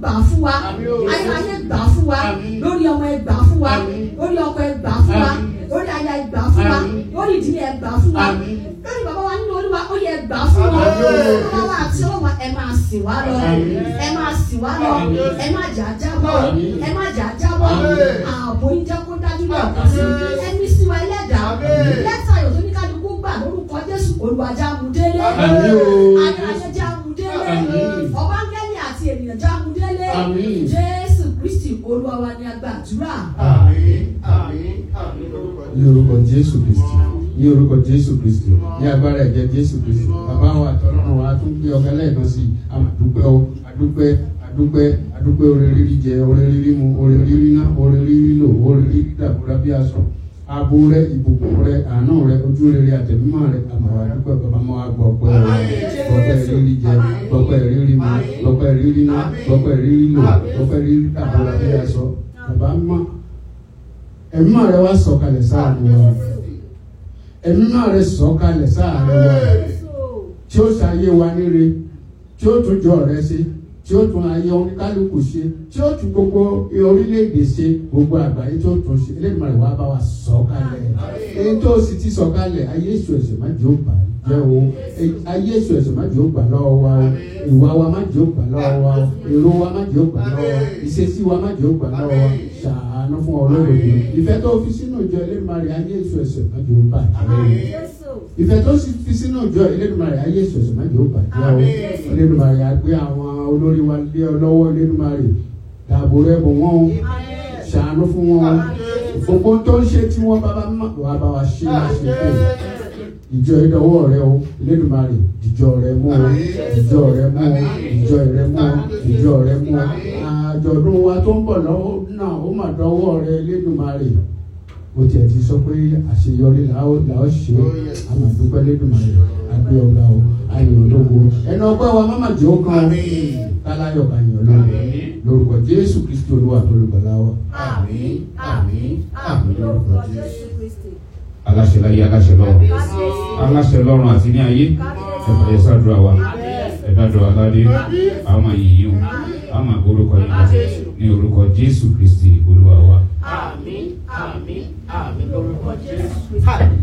gbà fún wa Àmín o. ayérayé gbà fún wa Àmín. lórí ọmọ ẹ gbà fún wa Àmín. lórí ọkọ ẹ gbà fún wa Àmín. lórí aya ẹ gbà fún wa Àmín. lórí ìdílé ẹ gbà fún wa Àmín. lórí bàbá wa nínú olúwa ó yẹ gbà fún wa Àmín o. bàbá wa àti ọlọ́wà ẹ máa sìn wá lọ Àmín. ẹ máa sìn wá lọ Àmín. ẹ má jà á jábọ́ Àmín. ẹ má jà á jábọ́ Àmín. ààbò yín jẹ́ kó dájú lọ́ọ̀kan sí Àmín. ẹni sí wa ẹlẹ́dàá Àmín. lẹ́tà ayọ̀ tó ní kálukú gbà lórúkọ jésù olùwàjà amúdélé Àmín o. ayọ̀rẹ́jẹ́ jẹ́ amúdélé Àmín. ọ̀bángẹ́lì àti ènìyàn jẹ́ amúdélé Àmín. jésù kristi olúwa wa ni a gbàdúrà. Àmín. Àmín. Àmín lórúkọ ní orúkọ jésù kristi ní orúkọ jésù kristi ní agbára ẹ̀jẹ̀ jésù kristi bàbá wa àtọ́lọ́run wa tún gbé ọ̀gá lẹ́ẹ̀kan sí i àmàdúpẹ́ o àdúpẹ́ àdúpẹ́ àdúpẹ́ oore rírí jẹ oore rírí mu oore rírí ná oore rírí lò oore rírí dàbúrà bí aṣọ abo rẹ ìbùkún rẹ àánú rẹ ojú rere àtẹ̀mímọ́ rẹ àmàwà àdúpẹ́ bàbá mọ́ wa gbọ́ pẹ́ o gbọ́pẹ́ rírí jẹ gbọ́pẹ́ rírí mu gbọ́pẹ́ rírí ná gbọ́pẹ́ rírí lò gbọ́pẹ́ rírí dàbúrà bí aṣọ bàbá mọ́ ẹ̀mí rẹ wá sọ̀kalẹ̀ sáàánú wa ẹ̀mí rẹ sọ̀kalẹ̀ sáàánú wa tí ó ṣayé wa níre tí ó tún jọ rẹ ṣe tí ó tún ayé oníkálukú ṣe tí ó tún gbogbo orílẹ̀-èdè ṣe gbogbo àgbáyé tí ó tún ṣe eléyìí rẹ wá bá wa sọ̀kalẹ̀ èyí tó sì ti sọ̀kalẹ̀ ayé èso ẹ̀sẹ̀ má jẹ́ ó bà jẹ́ o ayé èso ẹ̀sẹ̀ má jẹ́ ó gbà lọ́wọ́ wa o ìwà wa má jẹ́ ó gbà lọ́wọ́ wa o èrò wa má jẹ́ ó gbà lọ́wọ́ wa ìṣesí wa má jẹ́ ó gbà lọ́wọ́ wa ṣàánú fún ọlọ́run yìí ìfẹ́ tó fi sínú ìjọ eléyìí rẹ ayé èso ẹ̀sẹ̀ má jẹ́ ó bà jẹ́ o ìfẹ́ tó sì fi sínú ìjọ Elédùmarè ayé ìṣọ̀ṣọ̀ má jẹ́ ó bàjẹ́ o Elédùmarè àgbé àwọn olórí wa lé ọ lọ́wọ́ Elédùmarè dàbò rẹ bò wọ́n o ṣàánú fún wọn o gbogbo tó ń ṣe tí wọ́n bàbá má wàá bá wa ṣe má ṣe pé ìjọ ìdánwò rẹ o Elédùmarè ìjọ rẹ mú o ìjọ rẹ mú o ìjọ rẹ mú o ìjọ rẹ mú o àjọ̀dún wa tó ń bọ̀ lọ́wọ́ náà ó mà dánwò rẹ Elédùmarè ó tiẹ̀ ti sọ pé àṣeyọrí là ó là ó ṣe é àmà dúpẹ́ lẹ́dùnmáyé àgbẹ̀ ọ̀gá o ayọ̀ ológo ẹnu ọgbẹ́ wa má má jẹ́ ó kan káláyọ̀ bá yàn ológo lórúkọ Jésù Kristi Olúwa tó lè gbọ́lá wa. Àmín. Àmín. Àmín lórúkọ Jésù. aláṣẹ láyé aláṣẹ lọ́run aláṣẹ lọ́run àti ní ayé ẹ̀fà yẹn ṣàdúrà wa ẹ̀dá dọ̀ aládé àwọn máa yìí o àwọn máa gbórúkọ yín lọ ní orúkọ Jésù Kristi Olúwa wa. Àmín. Àmín. Àmín lórúkọ Jésù.